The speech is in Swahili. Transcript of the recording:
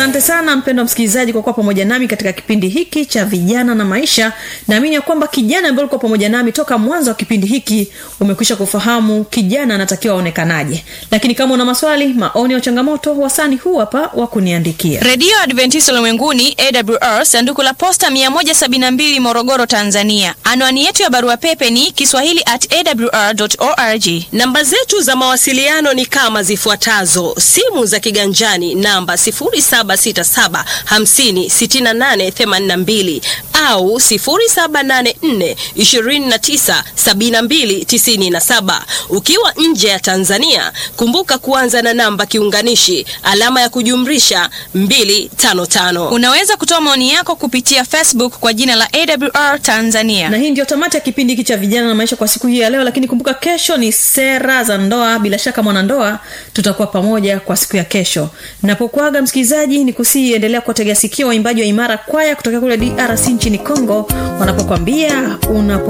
asante sana mpendo msikilizaji kwa kuwa pamoja nami katika kipindi hiki cha vijana na maisha naamini ya kwamba kijana ambaye ulikuwa pamoja nami toka mwanzo wa kipindi hiki umekwisha kufahamu kijana anatakiwa aonekanaje lakini kama una maswali maoni au changamoto wasani huu hapa wa kuniandikia redio adventista ulimwenguni awr sanduku la posta 172 morogoro tanzania anwani yetu ya barua pepe ni kiswahili at awr org namba zetu za mawasiliano ni kama zifuatazo simu za kiganjani namba 767 au 784297297 ukiwa nje ya tanzania kumbuka kuanza na namba kiunganishi alama ya kujumrisha 255 unaweza kutoa maoni yako kupitia facebook kwa jina la awr tanzania na hii ndio tamati ya kipindi hiki cha vijana na maisha kwa siku hii ya leo lakini kumbuka kesho ni sera za ndoa bila shaka mwanandoa tutakuwa pamoja kwa siku ya kesho napokuaga msikilizaji ni kusii endelea kuwategea sikio waimbaji wa imara kwaya kutokea kule drc nchini congo wanapokwambia unapo